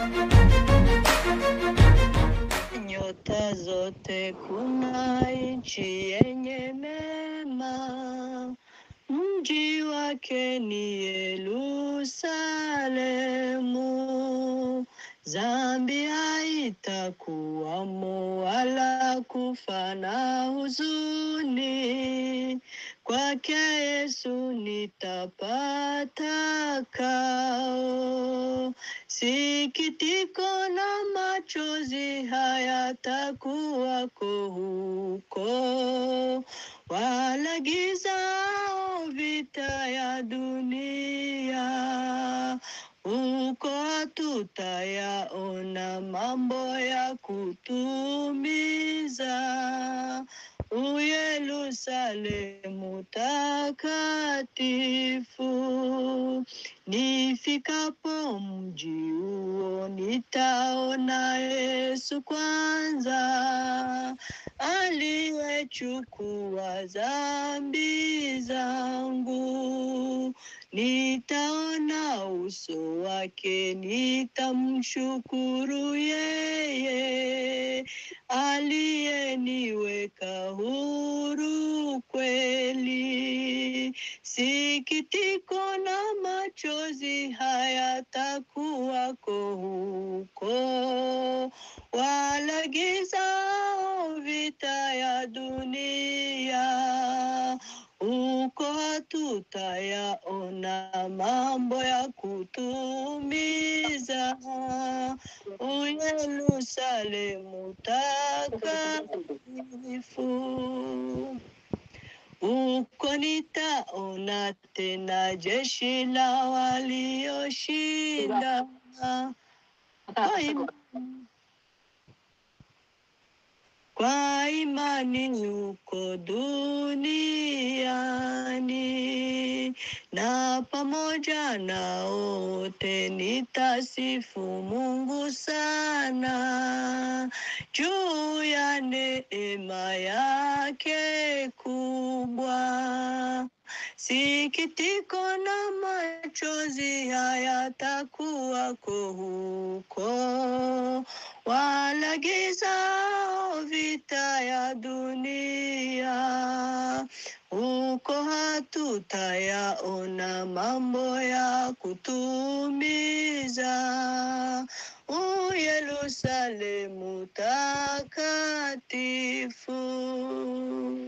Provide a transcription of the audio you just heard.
nyota zote, kuna nchi yenye mema, mji wake ni Yerusalemu. Dhambi haitakuwamo wala kufa na huzuni, kwake Yesu nitapata kao. Sikitiko na machozi hayatakuwako huko, wala giza au vita ya dunia. Huko hatutayaona mambo ya kutumiza. U Yerusalemu takatifu, nifikapo mji huo nitaona Yesu kwanza, aliyechukua dhambi zangu. Nitaona uso wake, nitamshukuru yeye aliyeniweka huru kweli. Sikitiko na machozi hayatakuwako huko, wala giza au vita ya dunia. Huko hatutayaona mambo ya kutumiza. U Yerusalemu takatifu. Huko nitaona tena jeshi la walioshinda. Kwa imani, kwa imani huko duniani, na pamoja na wote nitasifu Mungu sana juu ya neema yake kubwa. Sikitiko na machozi hayatakuwako huko, wala giza au vita ya dunia. Huko hatutayaona mambo ya kutumiza. U Yerusalemu takatifu.